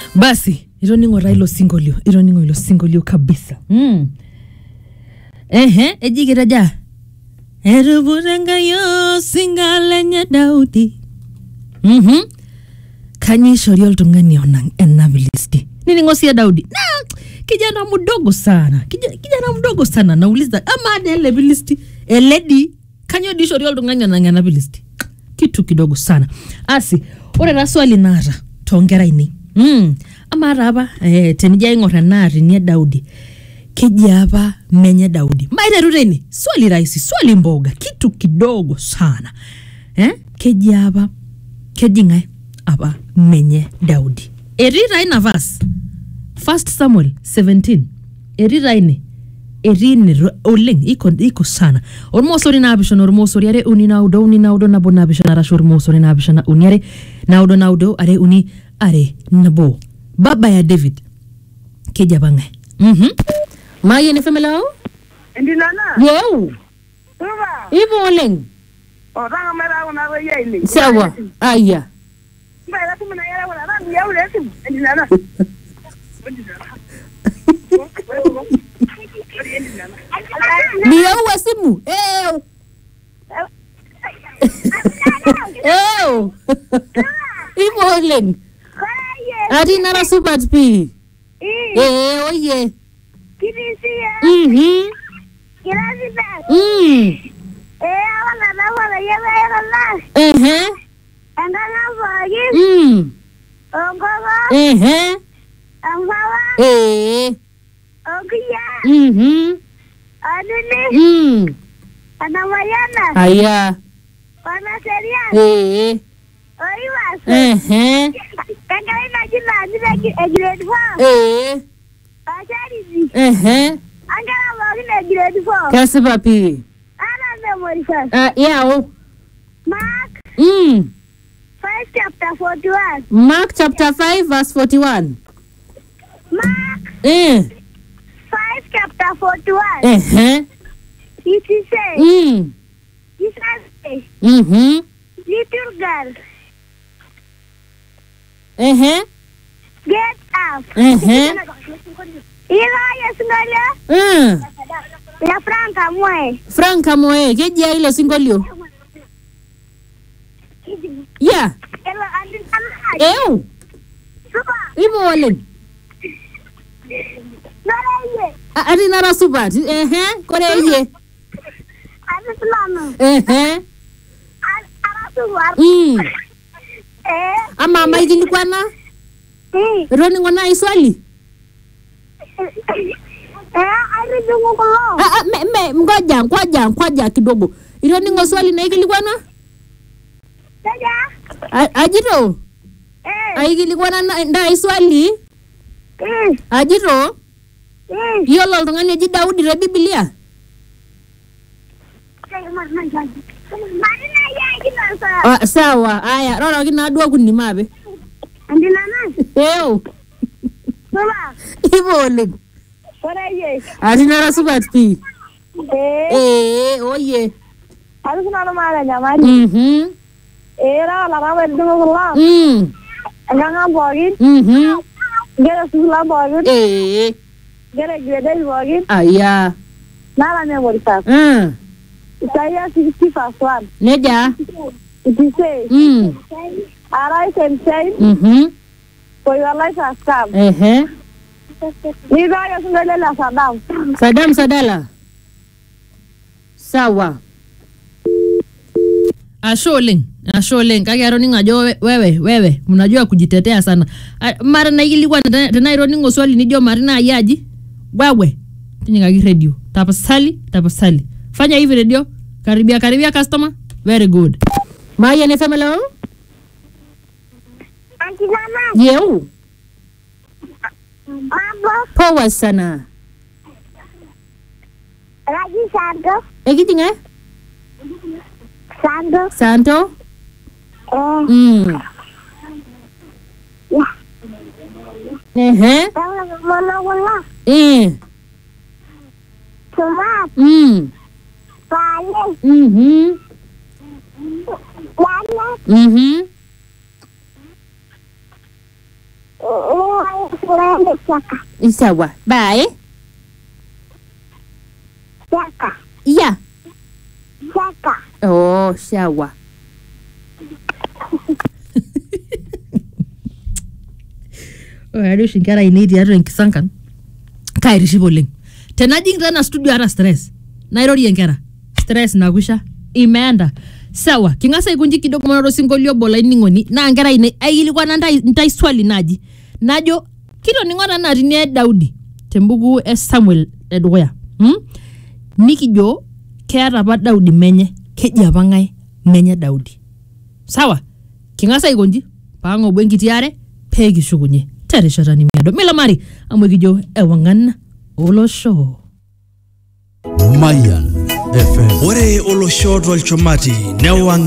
basi itoningo taa ilo sinkolio itoningo ilo sinkolio kabisa mm. ehe ejikitaja etuputengayo singa lenye daudi mhm kanyio ishori oltung'ani onang ena vilisti niningo sie daudi na kijana mdogo sana kijana, kijana mdogo sana nauliza ama ade ele vilisti eledi kanyio di ishori oltung'ani onang ena vilisti kitu kidogo sana asi ore taa swali naata toonkera ainei mm. ama taa apa eh, tenijo aing'or enaatini e daudi keji apa menye daudi maiteru tene swali rahisi swali mboga kitu kidogo sana eh? keji apa keji ng'ae apa menye daudi etii taa ina vas first samuel 17 etii taa ine etii ine ro- oleng iko, iko sana ormosori naapishana ormosori are uni naudo uni naudo nabo naapishana arashu ormosori naapishana uni are naudo naudo are uni are nabo baba ya david keji apa ng'ae mhm mayieni femelao Endilana. yeu Tuba. ipo oleng Otanga mara una wewe ile. sawa aya Mba ila tumu na yale wala rangi ya ule simu. Endilana. niyeuwa simu eu eu ipo oleng ati nara supat pi ee oye Kitisia. mhm Kirasi ba. mm Eh wala na wala yele yele la. ehe Endana bagi. mm Ongoga. ehe Angwawa. ee Ogiya. mhm Adini. mm Anamayana. aya Wana seria. ee Oiwas. ehe Kangali na jina jina grade 4. ee Acharity. ehe Angala bagi na grade 4. kasipa pi Ana memory verse. Ah, yao Mark mm 5 chapter 41. mark chapter 5 verse 41 Mark eh 5 chapter 41. ehe It is say, mm Jesus says, mhm little girl, ehe get up. ehe Ila yesingalia mm ya Franka mwe. frank amoe kejia ilo sinkolio ya Elo andi sana. eu Supa. ipo oleng Nara ye. A- ati nara supat ehe kore yie Andi sulano. ehe Ara suwar. mm Eh. ama maikilikwana Eh. etoningo nai swali Eh. Ari dungu kulo. Ah, ah, me, me, ngoja ngoja ngoja kidogo itoningo swali naikilikwana Jaja. A- ajito Eh. aikilikwana na- ndai swali Eh. ajito Eh. yiolo oltung'ani oji daudi te bibilia Marina ya kinasa. ah, sawa aya roroki naaduo kuni maape Andi nana. eo Supa. ipo oleng Ore ye. ati nara supat pii Eh. ee oye Ari sinano maata nyamali. mhm Eh. Ra wala rawa dungu kulo. mm Enganga pookin. mhm Nkera sukuul pookin. ee Nkera grade pookin. aya Nara memory verse. mm Isaiah 60 verse 1. neja It is say, mm Arise and shine, mhm for your light has come. ehe Nidhaa yosingoile la Saddam. sadam sadala sawa ashe oleng ashe oleng kake atoningo ajo we- wewe wewe mnajua kujitetea sana A- mara naikilikwana tena tena itoningo swali nijo mari naaji aji wewe tinyikaki redio tapasali tapasali fanya hivi redio karibia karibia customer very good mayen efemelo Auntie Mama, yeu mambo, poa sana Raji Santo, ekijinge Santo, santo eh, mm. ya, ehe tawa mono kulo, eh. sumat, mm. pale, mhm Janet, mhm uh, Tuende chaka. sawa bye Chaka. ya Chaka. oh sawa ore ade oshi nkera ainei tiatua enkisankan kaitiship oleng tenajing tena studio hata stress nairorie nkera stress nakwisha imeenda sawa king'as aikunji kidogo manoto osinkolio obo laining'oni naa nkera ainei aikilikwana ntai, ntai swali naji najo kitoning'o tanaa tinie daudi tembuku e samuel edukuya hmm? nikijo keeta apa daudi menye keji apa ng'ae menye daudi sawa king'as aikonji paang'obu enkiti are peekishukunye terishata nimiado milamari amu ekijo ewang'an olosho Mayan FM. ore olosho tolchumati newang